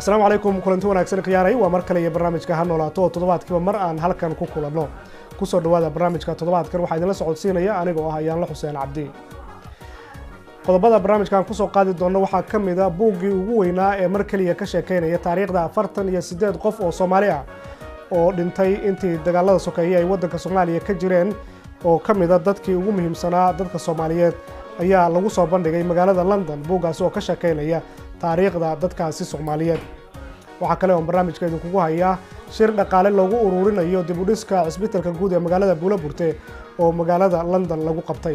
asalaamu calaykum kulanti wanaagsan khiyaaray waa mar kale iyo barnaamijka ha noolaato oo toddobaadkiiba mar aan halkan ku kulanno kusoo dhawaada barnaamijka toddobaadkan waxaa idinla socodsiinaya aniga oo ah ayaanla xuseen cabdi qodobada barnaamijkan kusoo qaadi doona waxaa ka mid a buuggii ugu weynaa ee mar keliya ka sheekeynaya taariikhda afartan iyo siddeed qof oo soomaali ah oo dhintay intii dagaalada sokeeye ay waddanka soomaaliya ka jireen oo ka mid a dadkii ugu muhiimsanaa dadka soomaaliyeed ayaa lagu soo bandhigay magaalada london buuggaasi oo ka sheekeynaya taariikhda dadkaasi soomaaliyeed waxaa kale oon barnaamijka idinkugu hayaa shir dhaqaale loogu uruurinayo dib u dhiska cisbitalka guud ee magaalada buulaburte oo magaalada london lagu qabtay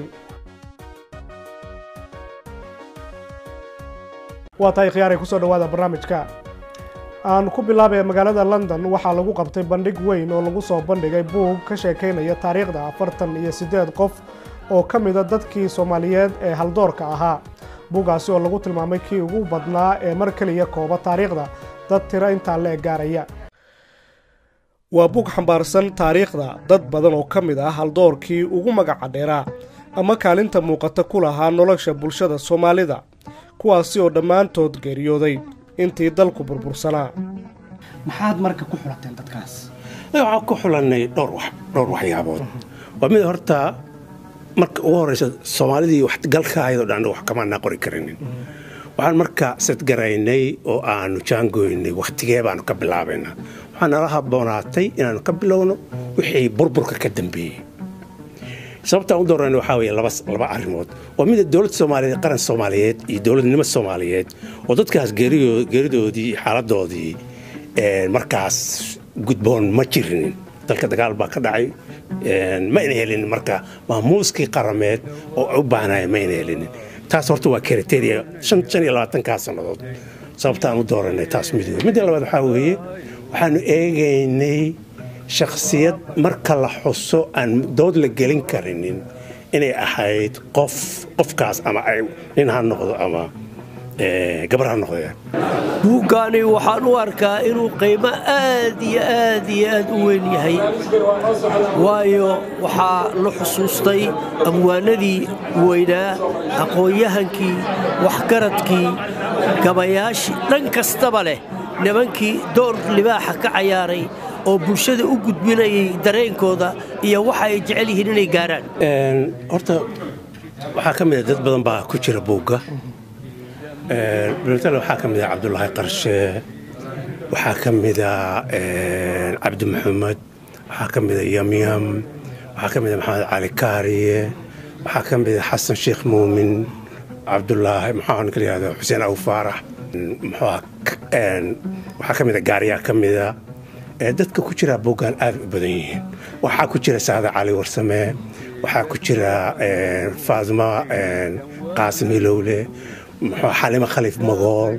waa tahay khiyaaray kusoo dhawaada barnaamijka aan ku bilaabaya magaalada london waxaa lagu qabtay bandhig weyn oo lagu soo bandhigay buug ka sheekeynaya taariikhda afartan iyo siddeed qof oo ka mida dadkii soomaaliyeed ee haldoorka ahaa buuggaasi oo lagu tilmaamay kii ugu badnaa ee mar keliya kooba taariikhda dad tiro intaa la eg gaaraya waa buug xambaarsan taariikhda dad badan oo ka mid ah haldoorkii ugu magaca dheeraa ama kaalinta muuqata ku lahaa nolosha bulshada soomaalida kuwaasi oo dhammaantood geeriyooday intii dalku burbursanaa maxaad marka ku xulateen dadkaas waxaan ku xulanay dhowr waxyaabood waa mid horta marka ugu horeysa soomaalidii waxgalka ayadoo dhan wax kamaanaa qori karinin waxaan marka sadgaraynay oo aanu jaangoynay wakhtigee baanu ka bilaabaynaa waxaa nala habboonaatay inaanu ka bilowno wixii burburka ka dambeeyey sababtaan u doorana waxaa weye laba arrimood waa mida dowladda soomaaliyeed qaran soomaaliyeed iyo dowladnimo soomaaliyeed oo dadkaas geeridoodii iyo xaaladoodii markaas gudboon ma jirinin dalka dagaal baa ka dhacay ma ayna helinin marka maamuuskii qarameed oo u baahnaya ma ayna helinin taas horta waa kriteria shan iyo labaatankaa sannadood sababtaan u dooranay taas mid wey midda labaad waxaa weeye waxaanu eegaynay shakhsiyad marka la xuso aan dood la gelin karinin inay ahayd qof qofkaas ama nin ha noqdo ama gabar ha noqdee buuggaani waxaan u arkaa inuu qiimo aad iyo aad iyo aad u weyn yahay waayo waxaa la xusuustay amwaanadii weynaa aqoon-yahankii waxgaradkii gabayaashii dhan kastaba leh nimankii door libaaxa ka cayaaray oo bulshada u gudbinayay dareenkooda iyo waxa ay jecel yihiin inay gaaraan horta waxaa ka mida dad badan baa ku jira buugga dhalintale waxaa ka mida cabdulaahi qarshe waxaa ka mida cabdi maxamed waxaa ka mida yamyam waxaa ka mida maxamed cali kaariye waxaa ka mida xasan sheekh muumin cabdulaahi maxaa ninka layihahdo xuseen aw faarax waxaa ka mida gaariyaa ka mida dadka ku jira buuggaan aad u badan yihiin waxaa ku jira saada cali warsame waxaa ku jira faaduma qaasim ilowle xalimo khaliif magool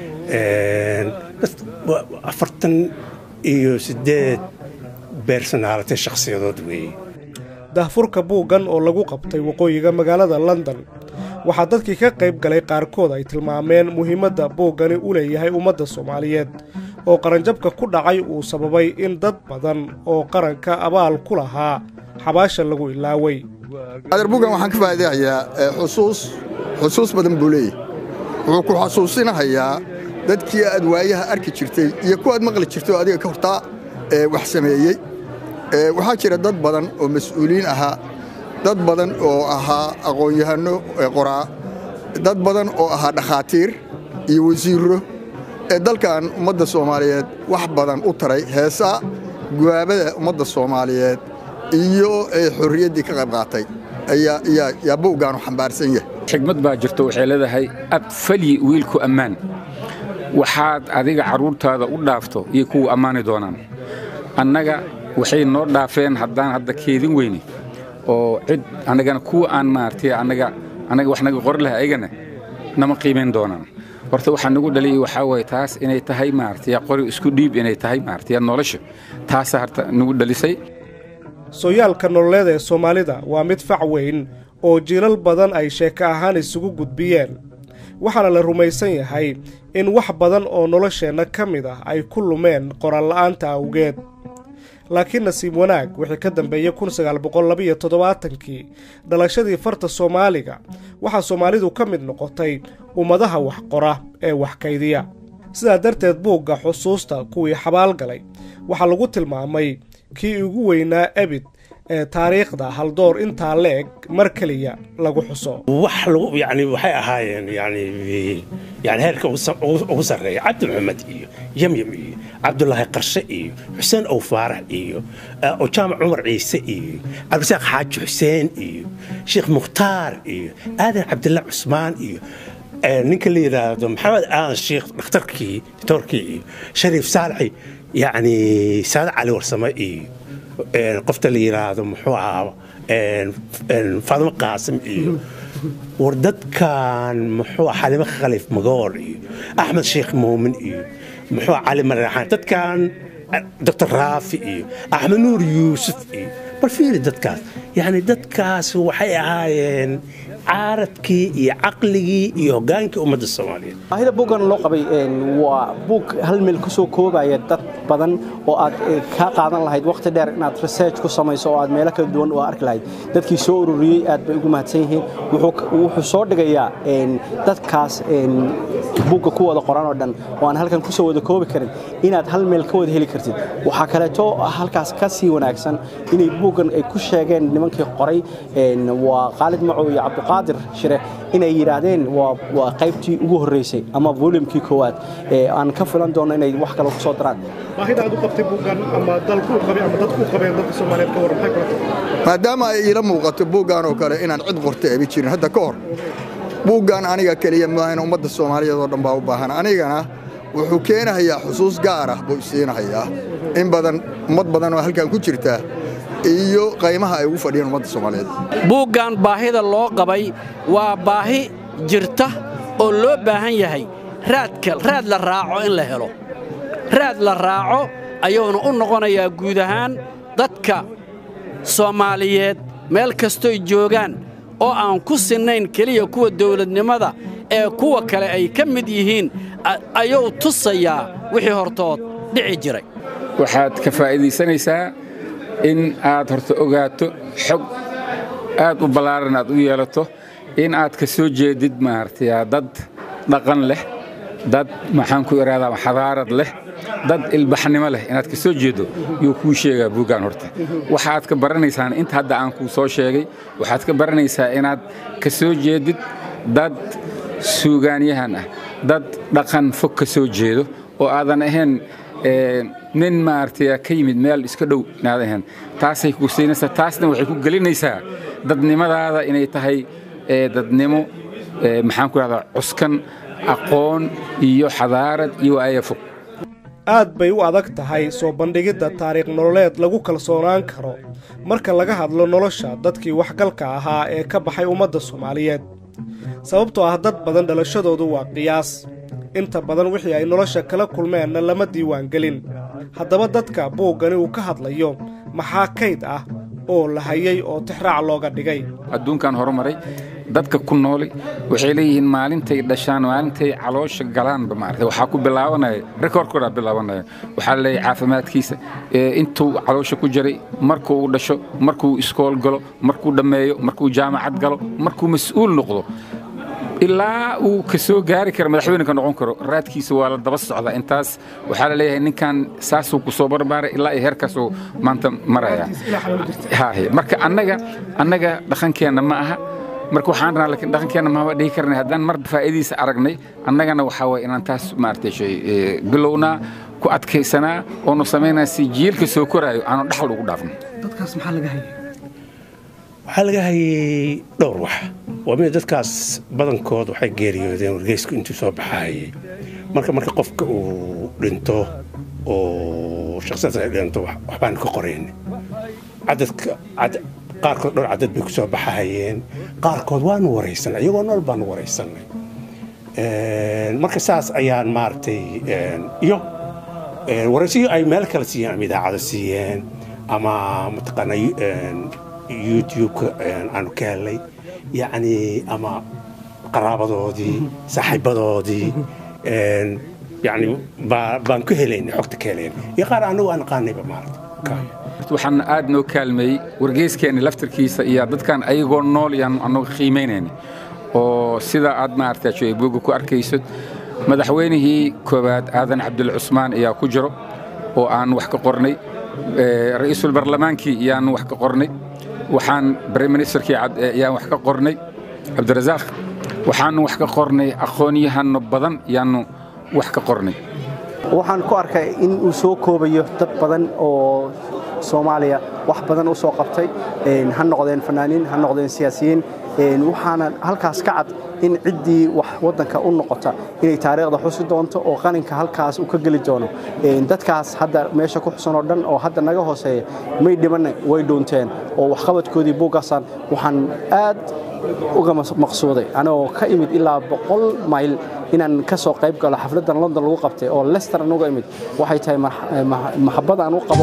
afartan iyo sideed beersonaalate shakhsiyadood weeye dahfurka buuggan oo lagu qabtay waqooyiga magaalada london waxaa dadkii ka qayb galay qaarkood ay tilmaameen muhiimadda buuggani u leeyahay ummadda soomaaliyeed oo qaranjabka ku dhacay uu sababay in dad badan oo qaranka abaal ku lahaa xabaasha lagu ilaaway adeer buuggan waxaan ka faa'iidahayaa xusuus xusuus badan buu leeyahy wuxuu ku xasuusinahayaa dadkii aad waayaha arki jirtay iyo kuwaad maqli jirtay oo adiga ka hortaa wax sameeyey waxaa jira dad badan oo mas'uuliin ahaa dad badan oo ahaa aqoon-yahanno qoraa dad badan oo ahaa dhakhaatiir iyo wasiirro ee dalkan ummadda soomaaliyeed wax badan u taray heesaa guwaabada ummadda soomaaliyeed iyo xorriyaddii ka qayb qaatay yaa buuggaanu xambaarsan yahay xigmad baa jirto waxay leedahay abfalyi wiilku ammaan waxaad adiga carruurtaada u dhaafto iyo kuwa ammaani doonaan annaga waxay noo dhaafeen haddaan hadda keedin weyne oo cid annagana kuwa aan maartay annaga annaga wax naga qori laha ayagana nama qiimayn doonaan horta waxaa nagu dhaliyay waxaa waye taas inay tahay maartay qori isku dhiib inay tahay maartay nolosha taasaa harta nagu dhalisay sooyaalka nololeed ee soomaalida waa mid fac weyn oo jiilal badan ay sheeko ahaan isugu gudbiyeen waxaana la rumaysan yahay in wax badan oo nolosheenna ka mid ah ay ku lumeen qoraalla'aanta awgeed laakiin nasiib wanaag wixii ka dambeeyey kun sagaal boqol labiyo toddobaatankii dhalashadii farta soomaaliga waxaa soomaalidu ka mid noqotay ummadaha wax qora ee wax kaydiya sidaa darteed buugga xusuusta kuwii xabaalgalay waxaa lagu tilmaamay kii ugu weynaa ebid ee taariikhda haldoor intaa leeg mar keliya lagu xuso wax lagu yani waxay ahaayeen yani yani heerka ugu sa- ugu ugu sarreeya cabdi maxamed iyo yamyam iyo cabdulaahi qarshe iyo xuseen ow faarax iyo eh, jaamac cumar ciise iyo cabdisaaq xaaji xuseen iyo sheekh mukhtaar iyo aadan cabdillah cusmaan iyo eh, ninka la yidhaahdo maxamed aadan sheekh dhakhtarkii ditoorkii iyo shariif saalixi yani saade cali warsame iyo een, qofta la yidhaahdo muxuu ahaa een, een, faadimo qaasim iyo war dadkan muxuu ahaa xalimo khalif magool iyo axmed sheekh muumin iyo muxuu ahaa cali maraxaan dadkan eh, doctor raafi iyo axmed nuur yuusuf iyo bal fiiri dadkaas yacni dadkaas waxay ahaayeen caaradkii iyo caqligii iyo hoggaankii ummadda soomaaliyeed baahida buuggan loo qabay een, waa buug hal meel ku soo koobaya dad badan oo aad eh, kaa qaadan lahayd waqti dheer inaad research ku samayso oo aad meelo kala duwan u arki lahayd dadkii soo ururiyey aad bay ugu mahadsan yihiin wuxuu wuxuu soo dhigayaa een, dadkaas een, buugga ku wada qoran oo dhan oo aan halkan kusoo wada koobi karin inaad hal meel ka wada heli kartid waxaa kaleeto halkaas ka sii wanaagsan inay buuggan ay ku sheegeen nimankii qoray een, waa khaalid macow iyo cabdiqaadir shire inay yidhaahdeen waa waa qaybtii ugu horreysay ama volumkii koowaad ee aan ka filan doono inay wax kale ku soo daraan baahida aad u qabtay buuggan ama dalku u qabay ama dadku u qabeen dadka soomaaliyeed ka waran maxay kula tahay maadaama ay iila muuqato buuggan oo kale inaan cid qorta ebi jirin hadda ka hor buuggan aniga keliya maahan ummadda soomaaliyeed oo dhan baa u baahan anigana wuxuu keenahayaa xusuus gaar ah buu isiinahayaa in badan ummad badan oo halkan ku jirta iyo qaymaha ay ugu fadhiyeen ummadda soomaaliyeed buuggan baahida loo qabay waa baahi jirta oo loo baahan yahay raadka raad la raaco in la helo raad la raaco ayuuna u noqonayaa guud ahaan dadka soomaaliyeed meel kastoy joogaan oo aan ku sinnayn keliya kuwa dawladnimada ee kuwa kale ay ka mid yihiin a- ayuu tusayaa wixii hortood dhici jiray waxaad ka faa'iidaysanaysaa in aad horta ogaato xog aad u ballaaran aad u yeelato in aad ka soo jeedid maaragtay dad dhaqan leh dad maxaan ku ihahdaa xadaarad leh dad ilbaxnimo leh inaad ka soo jeedo yuu kuu sheegaa buuggan horta waxaad ka baranaysaan inta hadda aan kuu soo sheegay waxaad ka baranaysaa inaad ka soo jeedid dad suugaanyahan ah dad dhaqan fog ka soo jeedo oo aadan ahayn ee, nin maaragtay ka yimid meel iska dhow inaad ahayn taasay ku siinaysaa taasna waxay ku gelinaysaa dadnimadaada inay tahay ee, dadnimo ee, maxaan ku rahdaa cuskan aqoon iyo xadaarad iyo waaya fog aad bay u adag tahay soo bandhigidda taariikh nololeed lagu kalsoonaan karo marka laga hadlo nolosha dadkii waxgalka ahaa ee ka baxay ummadda soomaaliyeed sababtoo ah dad badan dhalashadoodu waa qiyaas inta badan wixii ay nolosha kala kulmeenna lama diiwaangelin haddaba dadka buuggani uu ka hadlayo maxaa kayd ah oo la hayay oo tixraac looga dhigay adduunkan horumaray dadka ku nooli waxay leeyihiin maalintay dhashaan maalintay caloosha galaanba maarata waxaa ku bilaabanaya rekoorkoodaa bilaabanaya waxaa la leeyahay caafimaadkiisa ee intuu caloosha ku jiray markuu u dhasho markuu iskool galo markuu dhammeeyo markuu jaamacad galo markuu mas-uul noqdo ilaa uu ka soo gaari karo madaxweyneka noqon karo raadkiisa waa la daba socdaa intaas waxaa la leeyahay ninkan saasuu ku soo barbaaray ilaa iyo heerkaasuu maanta maraya Haahe. marka annaga annaga dhaqankeenna ma aha marka waxaan rabnaa laakiin dhaqankeenna maba dhihi karnay haddaan mar faa'iidiisa aragnay annagana waxaa waye inaan taas maaragtay shay ee, bilownaa ku adkaysanaa oonu samaynaa si jiilka soo koraayo aanu dhaxal ugu dhaafno dadkaas maxaa laga hayay waxaa laga hayay dhowr wax waa mid dadkaas badankood waxay geeriyoodeen wargeysku intuu soo baxaayay marka marka qofka uu dhinto oo shakhsiyadda ay dhinto wax- waxbaan ka qorayn cadadka cad- qaarkood dhowr cadad bay ku soo baxaayeen qaarkood waanu waraysanay iyagoo nool baanu waraysanay Een, marka saas ayaan maaragtay een, iyo een, waraysiyo ay meel kale siiyeen ama idaacado siiyeen ama mataqaana een, youtube-ka een, aanu ka helay yacni ama qaraabadoodii saaxiibadoodii een, yacni baa- baan ku helaynay xogta ka helaynay iyo qaar anagu aan aqaanayba maarata waxaan aad noo kaalmeeyey wargeyskeenni laftarkiisa iyo dadkan ayagoo nool yaan anagu qiimaynayna oo sida aad maaragtay buugga ku arkayso madaxweynihii koowaad aadan cabdil cusmaan ayaa ku jiro oo aan wax ka qornay ra'iisul barlamaankii ayaan wax ka qornay waxaan brime ministerkii ayaan wax ka qornay cabdirasaaq waxaanu wax ka qornay aqoon-yahano badan ayaannu wax ka qornay waxaan ku arkay in uu soo koobayo dad badan oo soomaaliya wax badan u soo qabtay ha noqdeen fanaaniin ha noqdeen siyaasiyiin waxaana halkaas ka cad in ciddii wax waddanka u noqota inay taariikhda xusi doonto oo qaninka halkaas uu ka geli doono dadkaas hadda meesha ku xusan oo dhan oo hadda naga hooseeya may dhibanna way dhuunteen oo waxqabadkoodii buuggaasaan waxaan aad uga maqsuuday anigoo ka imid ilaa boqol mayl inaan ka soo qayb galo xafladdan london lagu qabtay oo lester aan uga imid waxay tahay maxabad aan u qabo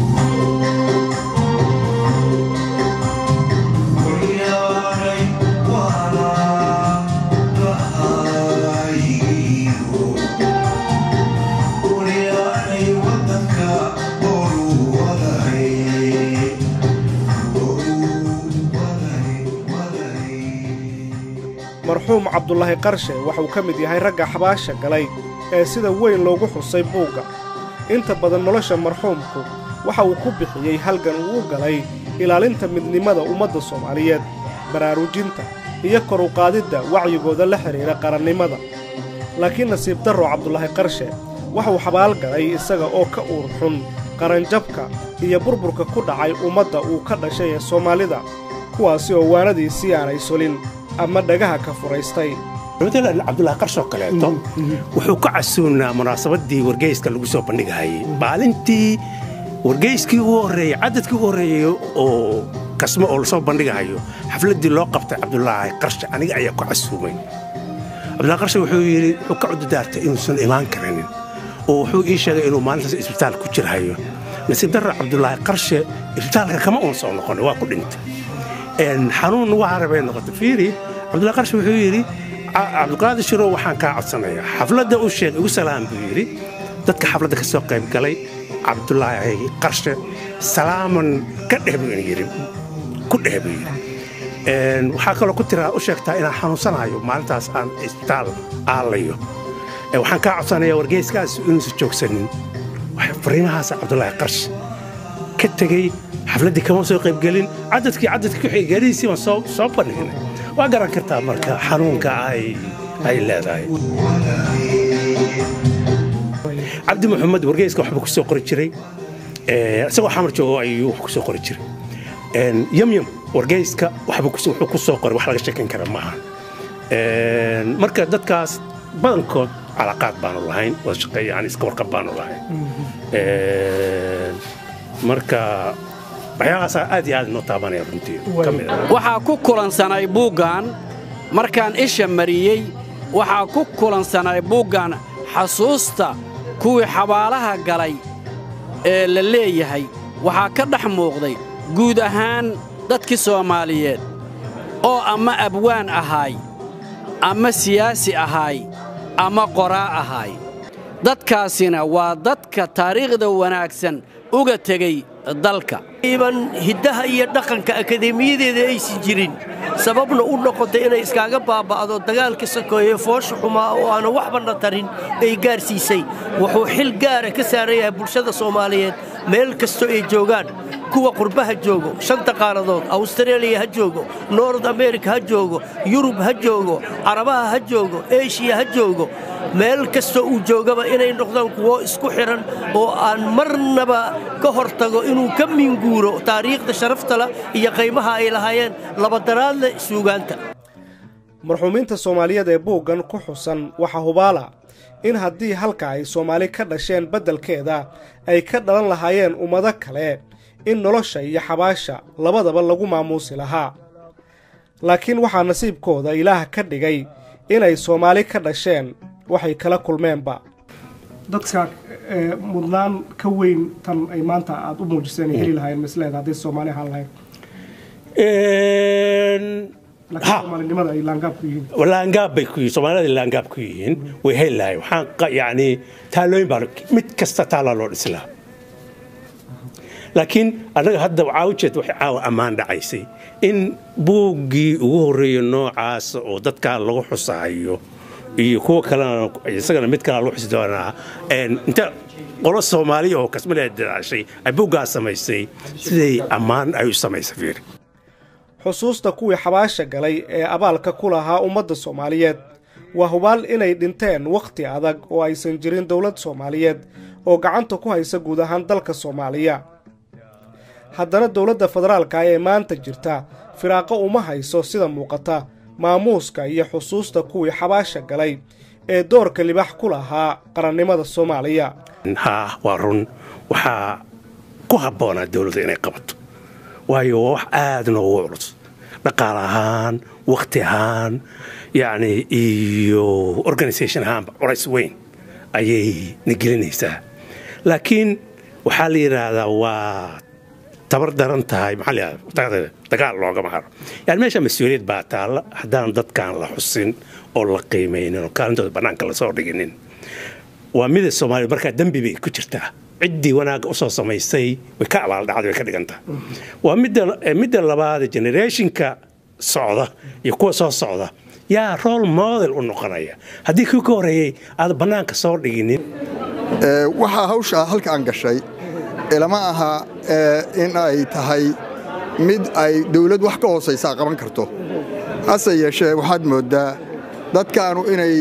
marxuum cabdulaahi qarshe waxauu ka mid yahay ragga xabaasha galay ee sida weyn loogu xusay buugga inta badan nolosha marxuumku waxa uu ku bixiyey halgan uu u galay ilaalinta midnimada ummadda soomaaliyeed baraarujinta iyo kor u qaadidda wacyigooda la xidhiidha qarannimada laakiin nasiib darro cabdulaahi qarshe waxauu xabaal galay isaga oo ka uur xun qaranjabka iyo burburka ku dhacay ummadda uu ka dhashay ee soomaalida kuwaasi oo waanadiisii aanay solin ama dhagaha ka furaystay matalan cabdulaahi qarshoo kaleeto wuxuu ka casuunaa munaasabaddii wargeyska lagu soo bandhigahayay maalintii wargeyskii ugu horreeyey cadadkii ugu horreeyey oo kasmo oo lasoo bandhigahayo xafladdii loo qabtay cabdulaahi qarshe aniga ayaa ku casuumay cabdulahi qarshe wuxuu yidhi wuxuu ka cududaartay inuusan imaan karinin oo wuxuu ii sheegay inuu maalintaas isbitaal ku jirhayo nasiib darra cabdulaahi qarshe isbitaalka kama uun soo noqonay waa ku dhintay xanuun ugu harabay noqotay fiiri cabdullahi qarshe wuxuu yidhi cabdiqaadir shirow waxaan kaa codsanayaa xafladda u sheeg igu salaam buu yidhi dadka xafladda ka soo qayb galay cabdulaahi qarshe salaaman ka dheh buu yidhi ku dheh buu yidhi waxaa kaloo ku tiraa u sheegtaa inaan xanuunsanayo maalintaas aan isbitaal aalayo waxaan kaa codsanayaa wargeyskaas inuusan joogsanin fariimahaas cabdulaahi qarshe ka tegey xafladdii kama soo qaybgelin cadadkii cadadkii ku xigelihiisii baan soo soo bandhignay waa garan kartaa marka xanuunka ay ay leedahay cabdi maxamed wargeyska waxba ku soo qori jiray isagoo xamar joogo ayuu wax ku soo qori jiray yamyam wargeyska waxba wuxuu ku soo qoray wax laga sheekan kara maaha marka dadkaas badankood calaaqaad baanu lahayn wada shaqeeya yani iska warqab baanu lahayn marka waxyaabahaasaa aad iyo aad inoo taabanaya runtii ka mid ah waxaa ku kulansanay buuggan markaan isha mariyey waxaa ku kulansanay buuggan xasuusta kuwii xabaalaha galay ee la leeyahay waxaa ka dhex muuqday guud ahaan dadkii soomaaliyeed oo ama abwaan ahaay ama siyaasi ahaay ama qoraa ahaay dadkaasina waa dadka taariikhda wanaagsan uga tegey dalka iban hiddaha iyo dhaqanka akadeemiyadeeda aysan jirin sababna u noqotay inay iskaaga baaba'do dagaalka sakoeye foosha xumaa oo aana waxbana tarin ay gaarsiisay wuxuu xil gaara ka saaran yahay bulshada soomaaliyeed meel kastoo ay joogaan kuwa qurbaha joogo shanta qaaradood awstareeliya ha joogo nord amerika ha joogo yurub ha joogo carabaha ha joogo eshiya ha joogo meel kastoo uu joogaba inay noqdaan kuwo isku xidhan oo aan marnaba ka hortago inuu ka minguuro taariikhda sharaftala iyo qaymaha ay lahaayeen labadaraadle suugaanta marxuumiinta soomaaliyeed ee buuggan ku xusan waxaa hubaala in haddii halka ay soomaali ka dhasheen beddelkeeda ay ka dhalan lahaayeen ummado kale in nolosha iyo xabaasha labadaba lagu maamuusi lahaa laakiin waxaa nasiibkooda ilaah ka dhigay inay soomaali ka dhasheen waxay kala kulmeenba dadka mudnaan ka weyn tan ay maanta aada u muujiseen ay heli lahaayeen misleeda hadday soomaali ahaan lahayn laakiin soomaalinimada ay laangaab ku yihiin laangaab bay ku yihiin soomaalida laangaab ku yihiin way heli lahay waxaan yacni taalooyin baa mid kasta taalaa loo dhisi lahaa laakiin annaga hadda caawjeed waxay caawa ammaan dhacaysay in buuggii ugu horreeya noocaas oo dadkaa lagu xusahayo iyo kuwa kalena isagana mid kalea loo xusi doonaa inta qolo soomaaliya oo kasmale dadaashay ay buuggaa samaysay siday ammaan ay u samaysay fiiri xusuusta kuwii xabaasha galay ee abaalka ku lahaa ummadda soomaaliyeed waa hubaal inay dhinteen wakhti adag oo aysan jirin dowlad soomaaliyeed oo gacanta ku haysa guud ahaan dalka soomaaliya haddana dowladda federaalka ee maanta jirta firaaqo uma hayso sida muuqata maamuuska iyo xusuusta kuwii xabaasha galay ee doorka libax ku lahaa qarannimada soomaaliya haa waa run waxaa ku habboonaa dowladda inay qabato waayo waa wax aad noogu culus dhaqaal ahaan wakhti ahaan yacni iyo organisation ahaanba culays weyn ayay na gelinaysaa laakiin waxaa la yidhaahdaa waa tabar daran tahay maxaa la dagaal loogama haro yani meesha mas-uuliyad baa taalla haddaan dadkaan la xusin oo la qiimaynin oo kaalintooda bannaanka lasoo dhiginin waa mida soomaaliya markaa dembi bay ku jirtaa ciddii wanaagga usoo samaysay way ka abaaldhacday way ka dhigantaa waa midda labaad generationka socda iyo kuwa soo socda yaa role model u noqonaya haddii kii ka horreeyey aad bannaanka soo dhiginin waxaa hawshaa halka aan gashay ilama aha in ay tahay mid ay dawlad wax ka hoosaysaa qaban karto hase yeeshee waxaad mooddaa dadkaanu inay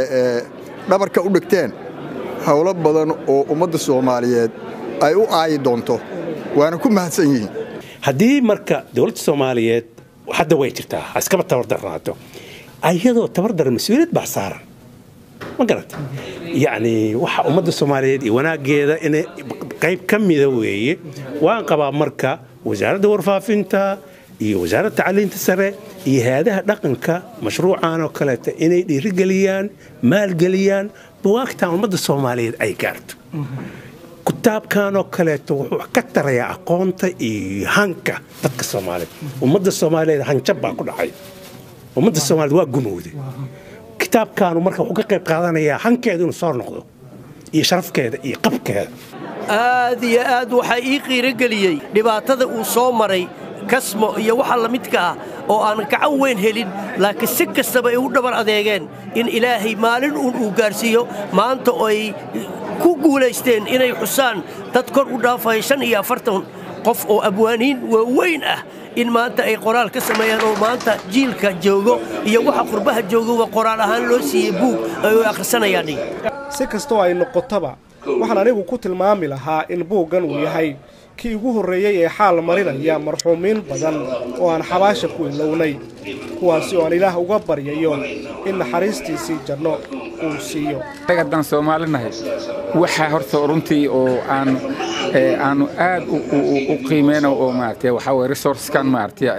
dhabarka u dhigteen howlo badan oo ummadda soomaaliyeed ay u aayi doonto waana ku mahadsan yihiin haddii marka dowladda soomaaliyeed hadda way jirtaa ha iskaba tabardarnaato ayadoo tabardara mas-uuliyad baa saaran ma garata yacni waxa ummadda soomaaliyeed iyo wanaaggeeda inay qayb ka mida weeye waan qabaa marka wasaaradda warfaafinta iyo wasaaradda tacliinta sare iyo hay-adaha dhaqanka mashruucan oo kaleeta inay dhiirigeliyaan maalgeliyaan buwaagtan ummadda soomaaliyeed ay gaarto kutaabkan oo kaleeto wuxuu ka tarayaa aqoonta iyo hanka dadka soomaaliyeed ummadda soomaaliyeed hanjab baa ku dhacay ummadda soomaaliyeed waa gumowday kitaabkaanu marka wuxuu ka qayb qaadanayaa hankeedu inuu soo noqdo iyo sharafkeeda iyo qabkeeda aad iyo aad waxaa ii qiirogeliyey dhibaatada uu soo maray kasmo iyo waxa la midka ah oo aan gacan weyn helin laakiin si kastaba ay u dhabar adeegeen in ilaahay maalin uun uu gaarsiiyo maanta oo ay ku guulaysteen inay xusaan dad kor u dhaafaya shan iyo afartan qof oo abwaaniin waaweyn ah in maanta ay qoraal ka sameeyaan oo maanta jiilka joogo iyo waxa qurbaha joogoba qoraal ahaan loo siiyey buug ay u akhrisanayaan si kastoo ay noqotaba waxaan anigu ku tilmaami lahaa in buuggan uu yahay kii ugu horreeyey ee xaal marinaya marxuumiin badan oo aan xabaasha ku ilownay kuwaasi oo aan ilaah uga baryayo in naxariistiisii janno uu siiyo haddaan soomaali nahay waxaa horta runtii oo aan aanu aad u qiimeyno oo maaragtay waxaa waye resourceskan maaragtay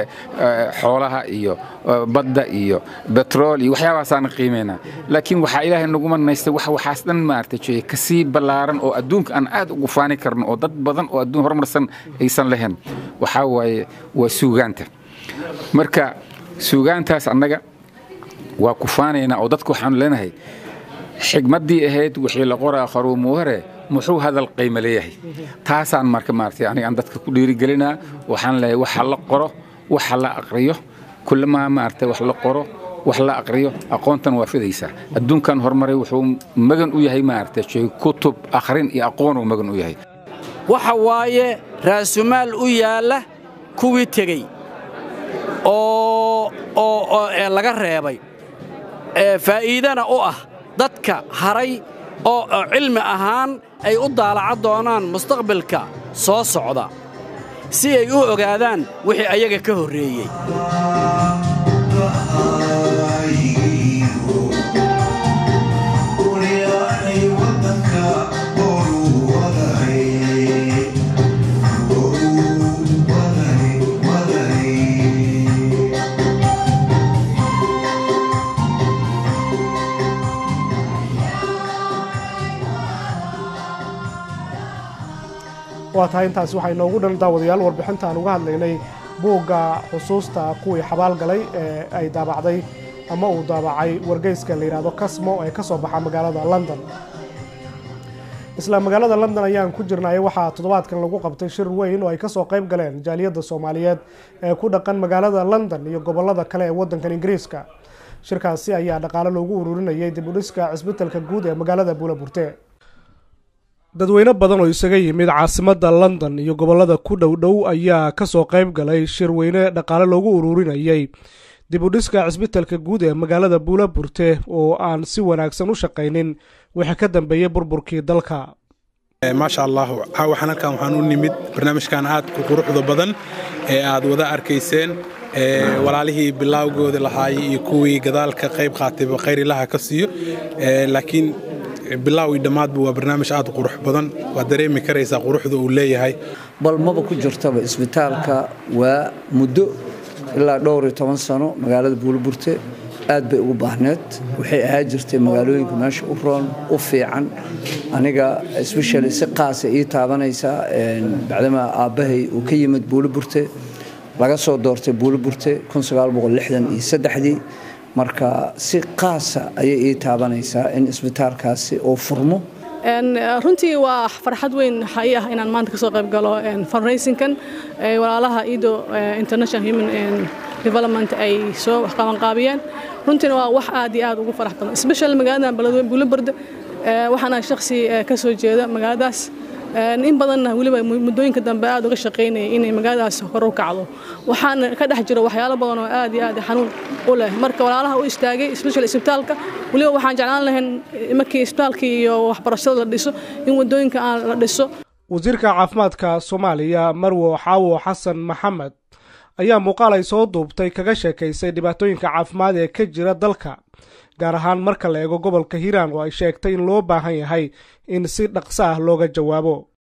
xoolaha iyo badda iyo betrool iyo waxyaabahaasaan qiimeynaa laakiin waxaa ilaahay nagu manaystay wax waxaas dhan maaragtay kasii ballaaran oo adduunka aan aad ugu faani karno oo dad badan oo adduun horumarsan aysan lahayn waxaa waaye waa suugaanta marka suugaantaas annaga waa ku faanaynaa oo dadka waxaanu leenahay xigmaddii ahayd wixii la qoraa qaruumuu hore muxuu hadal qiimo leeyahay taasaan marka maaragtay aniga aan dadka ku dhiirigelinaa waxaan leeyahay waxa la qoro waxa la aqriyo kullamaa maaragtay wax la qoro wax la aqriyo aqoontan waa fidaysaa adduunkan horumaray wuxuu magan u yahay maaragtay shay kutub akhrin iyo aqoonuu magan u yahay waxa waaye raasumaal u yaalla kuwii tegey oo oo ee laga reebay ee faa'iidana u ah dadka haray oo cilmi ahaan ay u daalaca doonaan mustaqbalka soo socda si ay u ogaadaan wixii ayaga ka horreeyey waa tahay intaasi waxaa inoogu dhan daawadayaal warbixinta aan uga hadlaynay buugga xusuusta kuwii xabaal galay ee ay daabacday ama uu daabacay wargeyska la yidhaahdo kasmo ee ka soo baxa magaalada london isla magaalada london ayaan ku jirnay waxaa toddobaadkan lagu qabtay shir weyn oo ay kasoo qayb galeen jaaliyadda soomaaliyeed ee ku dhaqan magaalada london iyo gobolada kale ee waddankan ingiriiska shirkaasi ayaa dhaqaale loogu ururinayay dib u dhiska cisbitalka guud ee magaalada buulaburte dadweyne badan oo isaga yimid caasimadda london iyo gobollada ku dhow dhow ayaa kasoo qayb galay shir weyne dhaqaale loogu ururinayay dib u dhiska cisbitalka guud ee magaalada buulaburte oo aan si wanaagsan u shaqaynin wixii ka dambeeyey burburkii dalka maasha allah waxaan halkan waxaan u nimid barnaamijkan aad ku quruxda badan ee aad wada arkayseen walaalihii bilaawgooda lahaayay iyo kuwii gadaalka qayb qaatayba khayrilaha ka siiyo laakiin bilaaw iyo dhammaadba waa barnaamij aad u qurux badan waad dareemi karaysaa quruxda uu leeyahay bal maba ku jirtaba isbitaalka waa muddo ilaa dhowr iyo toban sano magaalada buulaburte aad bay ugu baahneed waxay ahaa jirtay magaalooyinka meesha u roon u fiican aniga especially si qaasa ii taabanaysaa bacdama aabbahay uu ka yimid buulaburte laga soo doortay buulaburte ii marka si qaasa ayay ii taabanaysaa in isbitaalkaasi uu furmo runtii waa farxad weyn xai ah inaan maanta kasoo qayb galo fundraisingkan walaalaha ido international human development ay soo qabanqaabiyeen runtiina waa wax aad iyo aad ugu farax badan special magaalada beledweyne buulabarda waxaana shakhsi ka soo jeeda magaaladaas in badanna weliba muddooyinka dambe aad uga shaqaynayay inay magaaladaas hor u kacdo waxaana ka dhex jiro waxyaalo badan oo aad iyo aad xanuun u leh marka walaalaha u istaagay special isbitaalka weliba waxaan jeclaan lahayn markii isbitaalkii iyo waxbarashada la dhiso in waddooyinka aan la dhiso wasiirka caafimaadka soomaaliya marwo xaawo xasan maxamed ayaa muuqaal ay soo duubtay kaga sheekaysay dhibaatooyinka caafimaad ee ka jira dalka gaar ahaan marka la eego gobolka hiiraan oo ay sheegtay in loo baahan yahay in si dhaqso ah looga jawaabo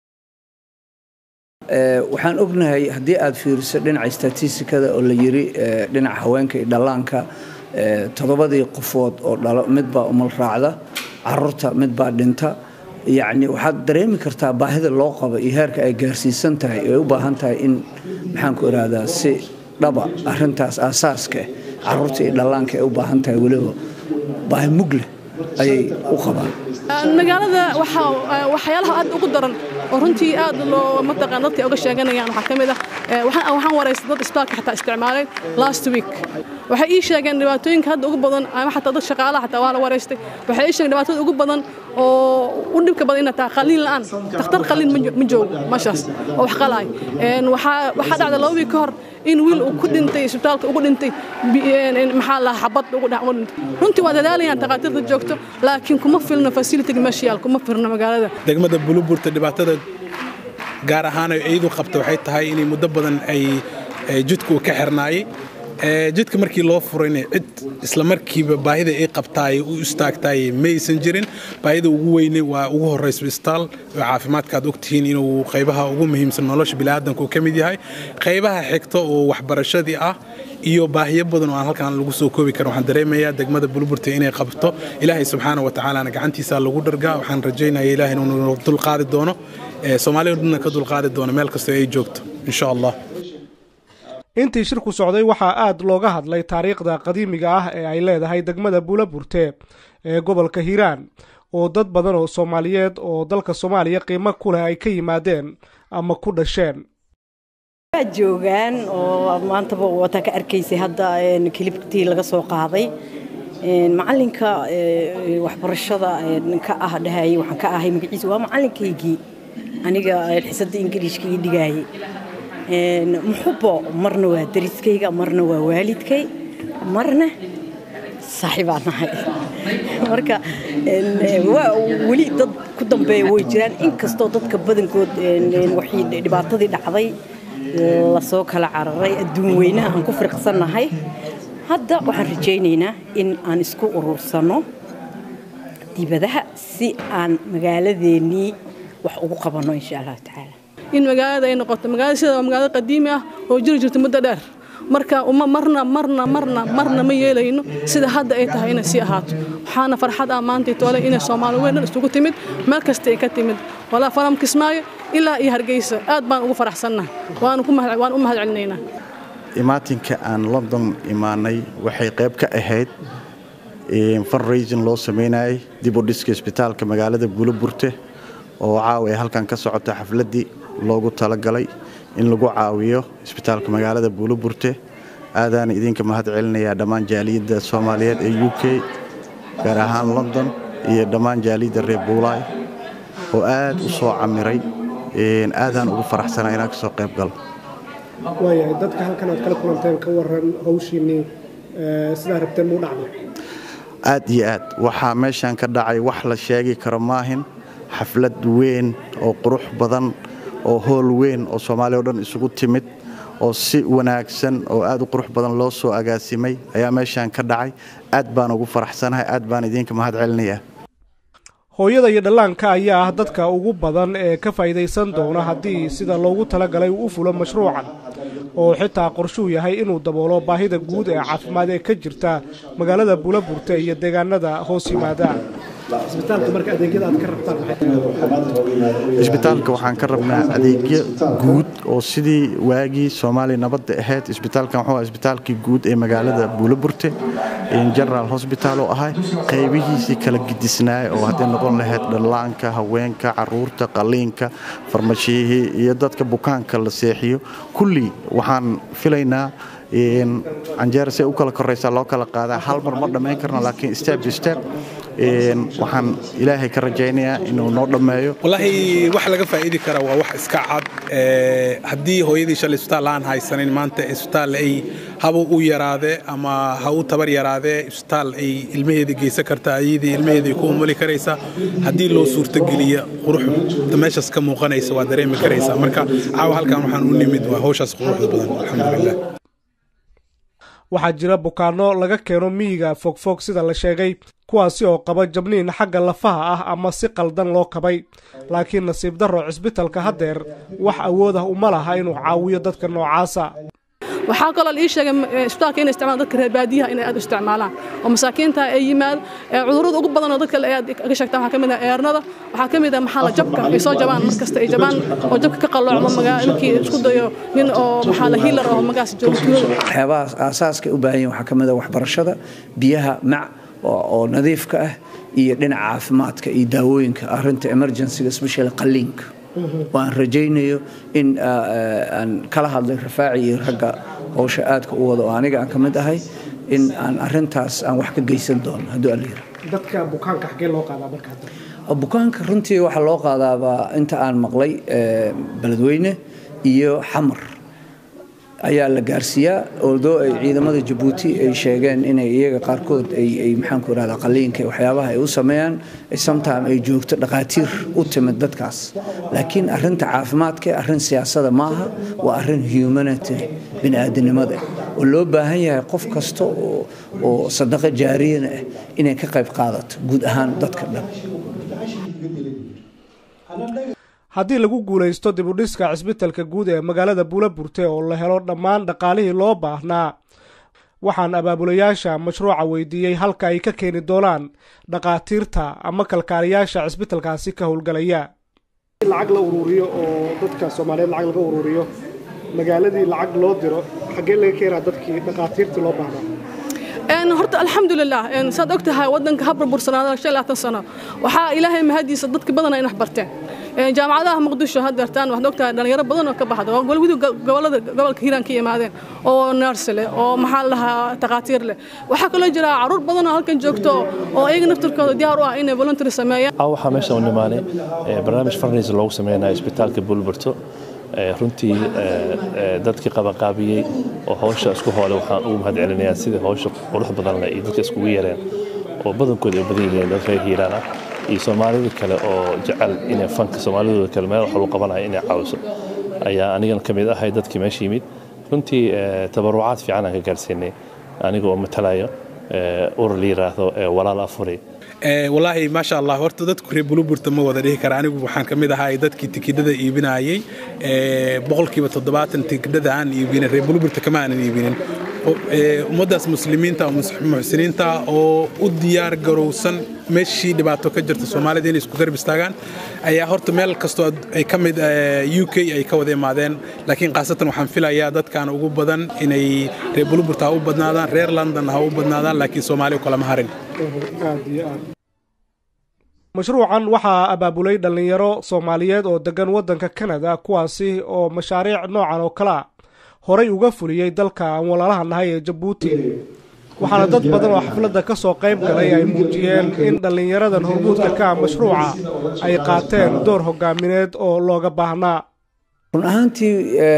waxaan ognahay haddii aad fiiriso dhinaca statistikada oo la yiri dhinaca haweenka iyo dhallaanka toddobadii qofood oo dhalo midbaa umal raacda caruurta midbaa dhinta yacni waxaad dareemi kartaa baahida loo qabo iyo heerka ay gaarsiisan tahay ay u baahan tahay in maxaan ku ihahdaa si dhaba arintaas aasaaska caruurta iyo dhallaanka ay u baahan tahay weliba baahi mugleh ayay u qabaan magaalada waxyaalaha aad ugu daran oo runtii aad loo mataqaan dadka uga sheeganayaan waxaa ka mid ah waxaan waraystay dad isbitaalka xataa isticmaalay last week waxay ii sheegeen dhibaatooyinka hadda ugu badan ama xataa dad shaqaalaha xataa waa la waraystay waxay ii sheegeen dhibaatada ugu badan oo u dhibka badan inay tahay qaliin la'aan takhtar qaliin ma joogo meeshaas oo wax qalaay waxaa dhacda laba wiig ka hor in wiil uu ku dhintay isbitaalka ugu dhintay maxaa lahaa xabad ugu dhintay runtii waa dadaalayaan takhaatiirta joogto laakiin kuma filno facilitiga meesha yaal kuma filno magaalada degmada buluburta dhibaatada gaar ahaan ay iyadu qabta waxay tahay inay muddo badan ay jidku ka xirnaayay jidka markii loo furayna cid isla markiiba baahida ay qabtaay u istaagtaay ma aysan jirin baahida ugu weyne waa ugu horeysa isbitaal oo caafimaadka aad ogtihiin inuu qaybaha ugu muhiimsan nolosha biniaadanka uu ka mid yahay qaybaha xigta oo waxbarashadii ah iyo baahiyo badan oo aan halkan lagu soo koobi karin waxaan dareemayaa degmada buluburta inay qabto ilaahay subxaana wa tacaalana gacantiisa lagu dhargaa waxaan rajaynaya ilaahay inuu dulqaadi doono soomaaliya dhanna ka dulqaadi doono meel kastoo ay joogto insha allah intii shirku socday waxaa aad looga hadlay taariikhda qadiimiga ah ee ay leedahay degmada buulaburte ee gobolka hiiraan oo dad badan oo soomaaliyeed oo dalka soomaaliya qiimo ku leh ay ka yimaadeen ama ku dhasheen waa joogaan oo maantaba wataa ka arkaysay hadda kilibtii laga soo qaaday macalinka waxbarashada ka ah dhahayay waxaan ka ahay magaciisa waa macalinkaygii aniga xisadda ingiliishka ii dhigaayay muxubo marna waa dariskayga marna waa waalidkay marna saaxiibaan nahay marka weli dad ku dambeeya way jiraan inkastoo dadka badankood waxii dhibaatadii dhacday lasoo kala cararay adduun weynaha aan ku firqsannahay hadda waxaan rajaynaynaa in aan isku urursano dibadaha si aan magaaladeennii wax ugu qabanno insha allahu tacaala in magaalada ay noqoto magaalada sida waa magaalada qadiimi ah oo jiri jirta muddo dheer marka uma marna marna marna marna ma yeelayno sida hadda ay tahay inay sii ahaato waxaana farxad ah maanta toole inay soomaali weyn dhan isugu timid meel kasta ay ka timid walaa faram kismaayo ilaa iyo hargeysa aad baan ugu faraxsannahay waan u mahad celinaynaa imaatinka aan london imaanay waxay qayb ka ahayd fundraising loo samaynayay dib u dhiska isbitaalka magaalada buulaburte oo caawa ay halkan ka socota xafladdii loogu talagalay in lagu caawiyo isbitaalka magaalada buulaburte aadaan idinka mahad celinayaa dhammaan jaaliyadda soomaaliyeed ee u k gaar ahaan london iyo dhammaan jaaliyadda reer buulaay oo aad u soo camiray aadaan ugu faraxsanaa inaan ka soo qayb galo waayahay dadka halkan aad kala kulanteen ka waran hawshiinnii sidaa rabteen muu dhacday aad iyo aad waxaa meeshan ka dhacay wax la sheegi karo maahin xaflad weyn oo qurux badan oo hool weyn oo soomaaliya o dhan isugu timid oo si wanaagsan oo aad u qurux badan loo soo agaasimay ayaa meeshan ka dhacay aad baan ugu faraxsanahay aad baan idinka mahad celinayaa hooyada iyo dhallaanka ayaa ah dadka ugu badan ee ka faa'iidaysan doona haddii sida loogu talagalay uu u fulo mashruucan oo xitaa qorshuu yahay inuu daboolo baahida guud ee caafimaad ee ka jirta magaalada buulaburte iyo deegaanada hoos yimaada isbitaalka waxaan ka rabnaa adeegyo guud oo sidii waagii soomaaliya nabadda ahayd isbitaalkan wuxuu isbitaalkii guud ee magaalada buulaburte general hosbital oo ahay qaybihiisii kala gidisnaay oo hadday noqon lahayd dhallaanka haweenka caruurta qaliinka farmashiyihii iyo dadka bukaanka la seexiyo kulli waxaan filaynaa canjeera si u kala koraysaa loo kala qaadaa hal mar ma dhammayn karno laakiin step by step waxaan ilaahay ka rajaynayaa inuu noo dhammeeyo wallaahi wax laga faa'iidi kara waa wax iska cad haddii hooyadii shalay isbitaal aan haysanin maanta isbitaal ay haba u yaraadee ama ha u tabar yaraadee isbitaal ay ilmaheeda geysan kartaa ayadii ilmaheeda ay ku umuli karaysaa haddii loo suurtogeliya quruxda meeshaas ka muuqanaysa waa dareemi karaysaa marka caawa halkan waxaan u nimid waa hawshaas quruxda badan alxamdulilah waxaa jira bukaanno laga keeno miyiga fogfog sida la sheegay kuwaasi oo qaba jabniin xagga lafaha ah ama si qaldan loo kabay laakiin nasiib darro cisbitalka haddeer wax awood ah uma laha inuu caawiyo dadka noocaasa waxaa kaloo ii sheegay isbitaalka inay isticmaalaan dadka reer baadiyaha inay aad u isticmaalaan oo masaakiinta ay yimaad cudurrada ugu badan oo dadka aad ka sheegtaan waxaa ka mid ah eernada waxaa ka mid ah maxaa la jabka ay soo jabaan mar kasta ay jabaan oo jabka ka qalloocmo markii isku dayo nin oo maxaa la hiilar oo magaas joogo tuulada waxyaabaha aasaaska u baahan yihin waxaa ka mid ah waxbarashada biyaha mac oo nadiifka ah iyo dhinaca caafimaadka iyo daawooyinka arrinta emergencyga especially qalliinka waan rajaynayo in aan kala hadlay rafaaci iyo ragga howsha aadka u wada oo aniga aan ka mid ahay in aan arintaas aan wax ka geysan doono hadduu allayira dadka bukaanka xaggee loo qaadaa marka hadda bukaanka runtii waxaa loo qaadaabaa inta aan maqlay beledweyne iyo xamar ayaa la gaarsiiyaa oldoo ay ciidamada jabuuti ay sheegeen inay iyaga qaarkood ay maxaanku irahdaa qaliinka waxyaabaha ay u sameeyaan sometime ay joogto dhaqaatiir u timid dadkaas laakiin arrinta caafimaadka arrin siyaasada maaha waa arrin humanity bini'aadanimada oo loo baahan yahay qof kasta oo sadaqo jaariyana ah inay ka qayb qaadato guud ahaan dadka dhan haddii lagu guulaysto dibudhiska cisbitalka guud ee magaalada buulaburte oo la helo dhammaan dhaqaalihii loo baahnaa waxaan abaabulayaasha mashruuca weydiiyey halka ay ka keeni doonaan dhaqaatiirta ama kalkaaliyaasha cisbitalkaasi ka howlgalaya lacag la ururiyo oo dadka soomaaliyeed lacag laga ururiyo magaaladii lacag loo diro xaggee laga keenaa dadkii dhaqaatiirtii loo baahnaa horta alxamdulilah saad og tahay wadanka habra bursanaada shan labaatan sano waxaa ilaahay mahadiisa dadka badana in wax barteen jaamacadaha muqdisho haddeertaan waxaad ogtahay dhalinyaro badan oo ka baxda oo golwidii gobolada gobolka hiiraan ka yimaadeen oo nurse leh oo maxaa la dhahaa takhaatiir leh waxaa kaloo jira caruur badan oo halkan joogto oo iyaga naftirkooda diyaar u ah inay voluntary sameeyaan waxaa meesha u nimaanay barnaamij farniis loogu sameynaya isbitaalka bulburto runtii dadkii qabaqaabiyey oo hawsha isku hoole waxaan ugu mahad celinayaa sidii hawsha qurux badan leh iyo dadka iskugu yareen oo badankooda ay badan yihiin dad reer hiiraan ah iyo soomaalida kale oo jecel inay fanka soomaalidooda kale meel wax lagu qabanayo inay caawiso ayaa anigan ka mid ahay dadkii meesha yimid runtii tabarucaad fiican aan ka gaarsiinay aniga oo matalayo urur la yiraahdo walaal afuri walaahi maasha allah horta dadku reer buluburta ma wada dhihi kara anigu waxaan ka mid ahay dadkii tikidhada iibinayay boqolkiiba toddobaatan tikidhada aan iibinin reer buluburta kama aanan iibinin ummaddaas muslimiinta muxsiniinta oo u diyaar garowsan meeshii dhibaato ka jirta soomaalida inay isku garab istaagaan ayaa horta meel kastoo ay ka mid u k ay ka wada imaadeen laakiin khaasatan waxaan filayaa dadkan ugu badan inay reer buluburta ha u badnaadaan reer london ha u badnaadaan laakiin soomaaliya kalama harin mashruucan waxaa abaabulay dhallinyaro soomaaliyeed oo degan waddanka kanada kuwaasi oo mashaariic noocan oo kale a horay uga fuliyey dalka aan walaalaha nahay ee jabuuti waxaana dad badan oo xafladda ka soo qayb galay ay muujiyeen in dhallinyaradan hormuudka ka ah mashruuca ay qaateen door hogaamineed oo looga baahnaa run ahaantii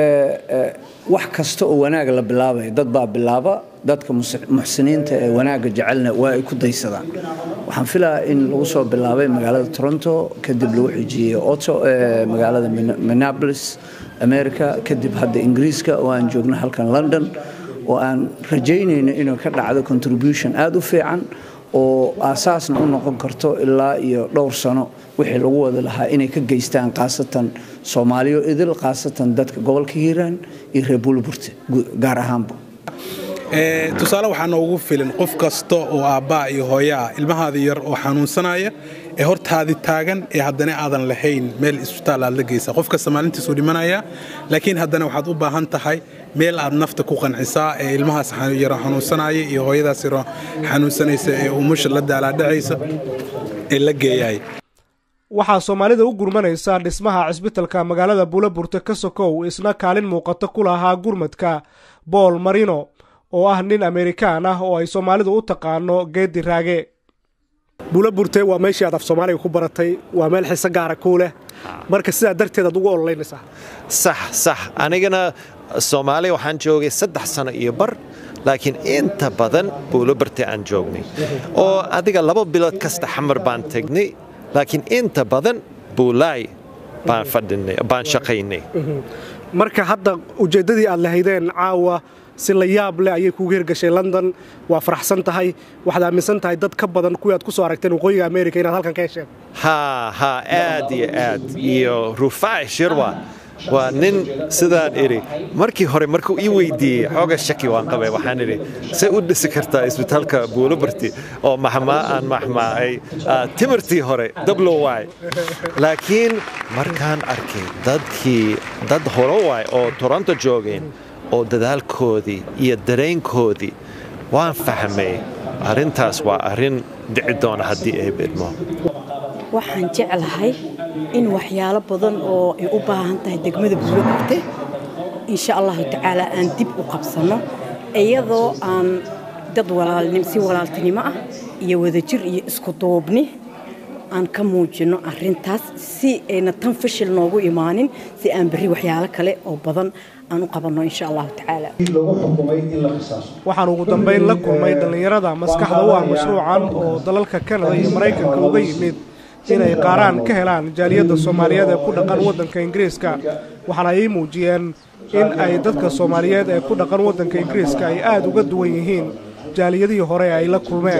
wax kasta oo wanaag la bilaabaya dad baa bilaaba dadka muxsiniinta ee wanaagga jecelna waa ay ku daysadaan waxaan filayaa in lagu soo bilaabay magaalada toronto kadib lagu xijiyey oto magaalada minneapolis america kadib hadda ingiriiska oo aan joogno halkan london oo aan rajaynayno inuu ka dhacdo contribution aada u fiican oo aasaasna u noqon karto ilaa iyo dhowr sano wixii lagu wada lahaa inay ka geystaan khaasatan soomaaliyo idil khaasatan dadka gobolka hiiraan iyo reer buulburte gaar ahaanba tusaale waxaa noogu filan qof kasta oo aabbaa iyo hooyaa ilmahaada yar oo xanuunsanaya ee hortaadi taagan ee haddana aadan lahayn meel isbitaal aad la geysa qof kasta maalintiisuu dhimanaya laakiin haddana waxaad u baahan tahay meel aad nafta ku qancisaa ee ilmahaas yaro xanuunsanaya iyo hooyadaas yaro xanuunsanaysa ee umusha la daalaadhacaysa ee la geeyay waxaa soomaalida u gurmanaysa dhismaha cisbitalka magaalada buulaburte ka sokow isna kaalin muuqata ku lahaa gurmadka bool marino oo ah nin amerikaan ah oo ay soomaalidu u taqaano geedi raage buulaburte waa meeshii aad af soomaaliga ku baratay waa meel xiise gaara kuu leh marka sidaa darteed aad ugu ololeynaysaa sax sax anigana soomaaliya waxaan joogay saddex sano iyo bar laakiin inta badan buulabarte aan joognay oo adiga laba bilood kasta xamar baan tegnay laakiin inta badan buulaay baan fadhinay baan shaqaynay marka hadda ujeeddadii aad lahaydeen caawa si la yaab leh ayay kuugu hirgashay london waa faraxsan tahay waxaad aaminsan tahay dad ka badan kuwii aad ku soo aragteen waqooyiga america inaad halkan ka hesheen haa haa aad iyo aad iyo rufaaci shirwa waa nin sidaan idhi markii hore markuu ii weydiiyey xooga shaki waan qabay waxaan idhi say u dhisi kartaa isbitaalka buulobarti oo maxmaa aan maxmaacay timirtii hore dablo waay laakiin markaan arkay dadkii dad hore waay oo toronto joogeen oo dadaalkoodii iyo dareenkoodii waan fahmay arrintaas waa arrin dhici doona haddii ay bidmo waxaan jeclahay in waxyaalo badan oo ay u baahan tahay degmada buuloburte insha allahu tacaala aan dib u qabsanno iyadoo aan dad si walaaltinimo ah iyo wadajir iyo isku duubni aan ka muujinno arrintaas si ayna tan fashil noogu imaanin si aan berri waxyaalo kale oo badan aan u qabanno insha allahu tacaala waxaan ugu dambayn la kulmay dhallinyarada maskaxda u ah mashruucan oo dalalka kanada iyo maraykanka uga yimid inay qaaraan ka helaan jaaliyadda soomaaliyeed ee ku dhaqan waddanka ingiriiska waxaana ay muujiyeen in ay dadka soomaaliyeed ee ku dhaqan waddanka ingiriiska ay aada uga duwan yihiin jaaliyadihii hore ay la kulmeen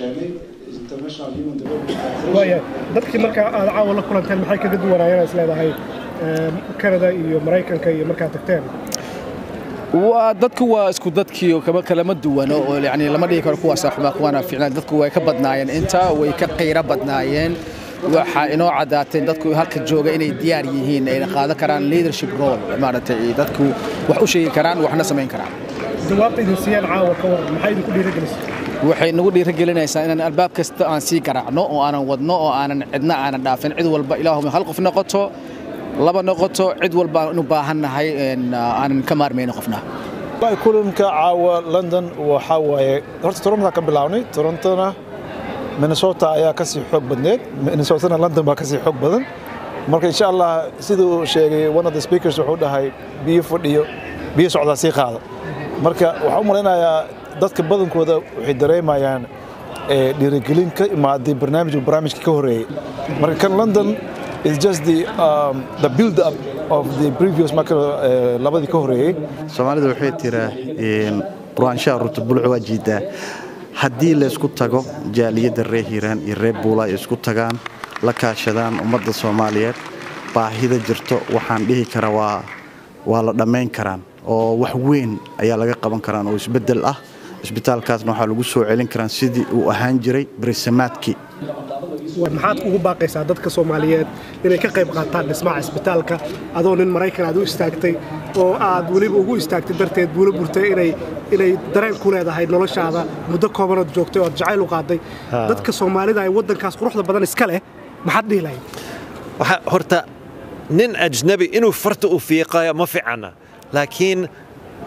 dadkii markaa aad caawa la kulanteen maxay kaga duwanaayeen is leedahay kanada iyo maraykanka iyo markaad tagteen waa dadku waa isku dadkii kama kalama duwano oo yani lama dhigi karo kuwaasa xumaa kuwaana fiicnaan dadku way ka badnaayeen inta way ka qiiro badnaayeen waxaa inoo caddaatay dadku halka jooga inay diyaar yihiin ayna qaadan karaan leadership role maaragtay dadku wax u sheegi karaan waxna samayn karaan jawaabta idin siiyaan caawa ka waran maxay idinku dhiirigelisay waxay nagu dhiirigelinaysaa inaan albaab kasta aan sii garaacno oo aanan wadno oo aanan cidna aanan dhaafin cid walba ilaahuma hal qof noqoto laba noqoto cid walba aan u baahannahay aanan ka maarmayno qofna kulanka caawa london waxaa waaye horta torontoa ka bilaabnay torontona minnesota ayaa ka sii xoog badneed minnesotana london baa ka sii xoog badan marka insha allah siduu sheegay one of the speakers wuxuu dhahay biyo fadhiyo biyo socdaa sii qaada marka waxaan u malaynayaa dadka badankooda waxay dareemayaan dhiirigelin ka imaaday barnaamijka barnaamijka ka horeeyey marka kan london is just the, um, the build up of the previous marka labadii ka horeeyey soomaalida waxay tiraa quraanshaha ruta bulco waa jiidaa haddii laysku tago jaaliyadda reer hiiraan iyo reer buula ay isku tagaan la kaashadaan ummadda soomaaliyeed baahida jirto waxaan dhihi karaa waa waa la dhammayn karaan oo wax weyn ayaa laga qaban karaan oo isbeddel ah isbitaalkaasna waxaa lagu soo celin karaan sidii uu ahaan jiray berisamaadkii maxaad ugu baaqaysaa dadka soomaaliyeed inay ka qayb qaataan dhismaha isbitaalka adoo nin maraykan aad u istaagtay oo aad weliba ugu istaagtay darteed buula burtay inay inay dareen ku leedahay noloshaada muddo koobanood joogtay oo aad jacayl u qaaday dadka soomaalida ay waddankaas quruxda badan iska leh maxaad dhihi lahayd horta nin ajnabi inuu farta u fiiqayo ma ficana laakiin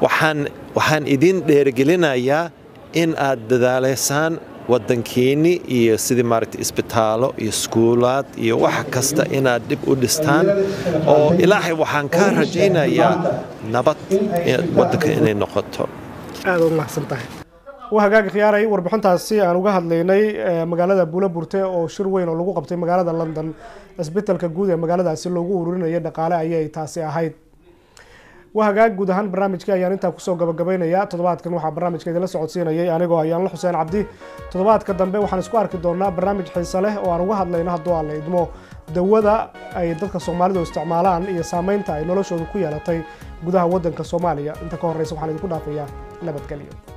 waxaan waxaan idin dheerigelinayaa in aad dadaaleysaan waddankiinni iyo sidii maaragtay isbitaalo iyo iskuulaad iyo wax kasta inaad dib u dhistaan oo ilaahay waxaan kaa rajaynayaa nabad waddanka inay noqoto aada u mahadsan tahay waa hagaagi khiyaaray warbixintaasi aan uga hadlaynay magaalada buulaburte oo shir weyn oo lagu qabtay magaalada london cisbitalka guud ee magaaladaasi loogu ururinayay dhaqaale ayay taasi ahayd waa hagaag guud ahaan barnaamijkii ayaan intaa kusoo gabagabaynayaa toddobaadkan waxaa barnaamijka idinla socodsiinayay anigoo ayaanla xuseen cabdi toddobaadka dambe waxaan isku arki doonaa barnaamij xiise leh oo aan uga hadlayno hadduu aan la idmo dawada ay dadka soomaalidu isticmaalaan iyo saameynta ay noloshooda ku yeelatay gudaha waddanka soomaaliya inta ka horreysa waxaan idinku dhaafayaa nabadgelyo